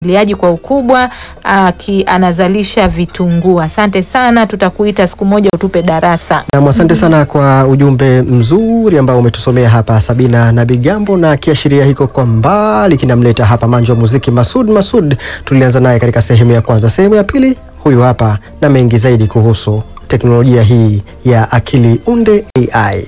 liaji kwa ukubwa aki, anazalisha vitunguu. Asante sana, tutakuita siku moja utupe darasa. Nam, asante sana kwa ujumbe mzuri ambao umetusomea hapa Sabina na Bigambo, na kiashiria hiko kwa mbali kinamleta hapa manjo wa muziki Masud Masud. Tulianza naye katika sehemu ya kwanza. Sehemu ya pili, huyu hapa na mengi zaidi kuhusu teknolojia hii ya akili unde AI.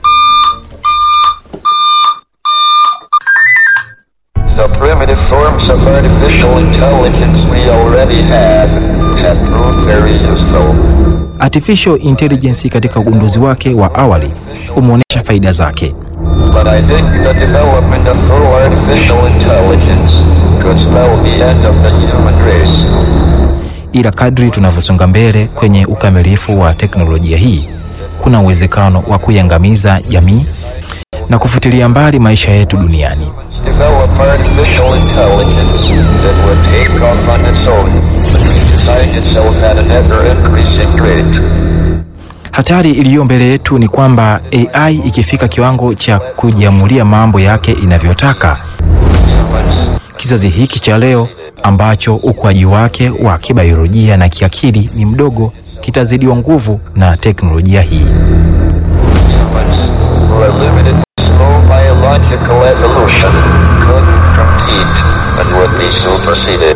The primitive forms of artificial intelligence we already have have proved very useful. Artificial intelligence katika ugunduzi wake wa awali umeonyesha faida zake, But I think the development of full artificial intelligence could spell the end of the human race. ila kadri tunavyosonga mbele kwenye ukamilifu wa teknolojia hii, kuna uwezekano wa kuiangamiza jamii na kufutilia mbali maisha yetu duniani. Develop artificial intelligence that would take off on its own and redesign itself at an ever-increasing rate. Hatari iliyo mbele yetu ni kwamba AI ikifika kiwango cha kujiamulia mambo yake inavyotaka, Humans kizazi hiki cha leo ambacho ukuaji wake wa kibiolojia na kiakili ni mdogo kitazidiwa nguvu na teknolojia hii. humans who are limited by slow biological evolution could compete and would be superseded.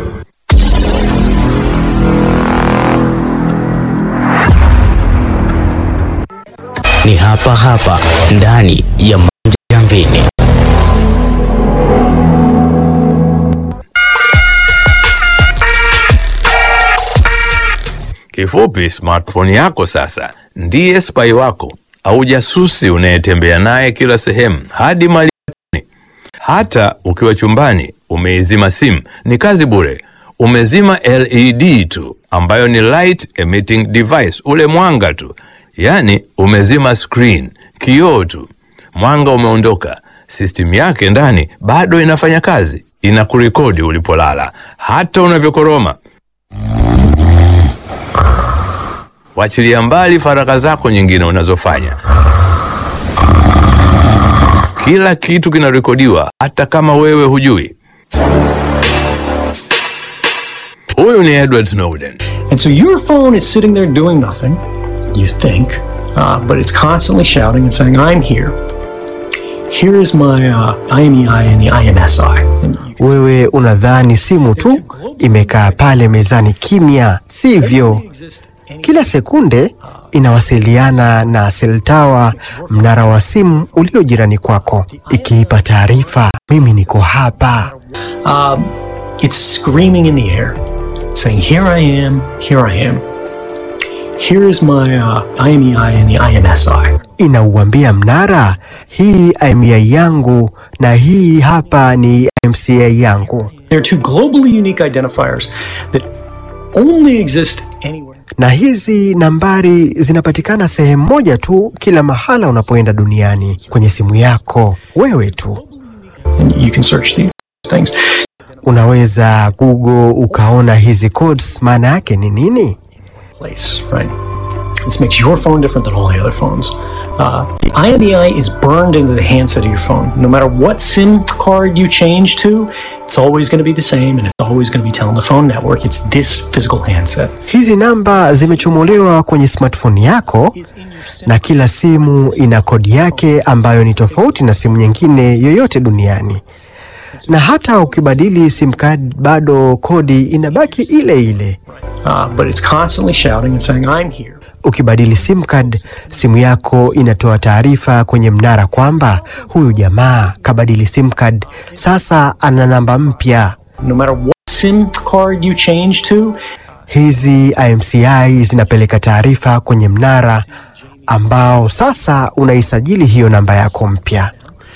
ni hapa hapa ndani ya Manja Jamvini. Kifupi, smartphone yako sasa ndiye spy wako au jasusi unayetembea naye kila sehemu, hadi mali hata ukiwa chumbani umeizima simu, ni kazi bure. Umezima LED tu, ambayo ni light emitting device, ule mwanga tu, yaani umezima screen, kioo tu, mwanga umeondoka, system yake ndani bado inafanya kazi, inakurekodi ulipolala, hata unavyokoroma. Wachilia mbali faragha zako nyingine unazofanya. Kila kitu kinarekodiwa, hata kama wewe hujui. Huyu ni Edward Snowden. And so your phone is sitting there doing nothing, you think, uh, but it's constantly shouting and saying, I'm here. Here is my uh, IMEI and the IMSI. And you Wewe unadhani simu tu imekaa pale mezani kimya, sivyo? exist Kila sekunde inawasiliana na seltawa, mnara wa simu ulio jirani kwako, ikiipa taarifa, mimi niko hapa. Um, it's screaming in the air, saying, Here I am, here I am. Here is my uh, IMEI and the IMSI. Inauambia mnara, hii IMEI yangu na hii hapa ni MCA yangu, They're two globally unique identifiers that only exist anywhere. na hizi nambari zinapatikana sehemu moja tu, kila mahala unapoenda duniani, kwenye simu yako wewe tu. And you can search these things. Unaweza Google ukaona hizi codes maana yake ni nini? place, right? This makes your phone different than all the other phones. Uh, the IMEI is burned into the handset of your phone. No matter what SIM card you change to, it's always going to be the same and it's always going to be telling the phone network it's this physical handset. Hizi namba zimechomolewa kwenye smartphone yako na kila simu ina kodi yake ambayo ni tofauti na simu nyingine yoyote duniani. Na hata ukibadili sim card bado kodi inabaki ile ile. Uh, but it's constantly shouting and saying, I'm here. Ukibadili sim card, simu yako inatoa taarifa kwenye mnara kwamba huyu jamaa kabadili sim card, sasa ana namba mpya. No matter what SIM card you change to, Hizi IMCI zinapeleka taarifa kwenye mnara ambao sasa unaisajili hiyo namba yako mpya.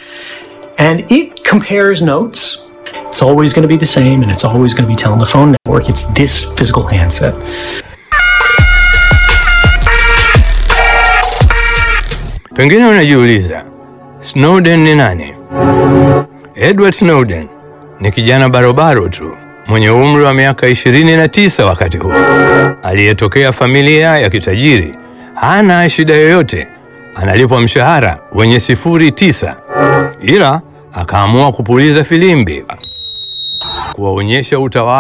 and it compares notes. It's always going to be the same and it's always going to be telling the phone network it's this physical handset. Pengine unajiuliza Snowden ni nani? Edward Snowden ni kijana barobaro tu mwenye umri wa miaka 29 wakati huo, aliyetokea familia ya kitajiri. Hana shida yoyote, analipwa mshahara wenye sifuri tisa, ila akaamua kupuliza filimbi kuwaonyesha utawala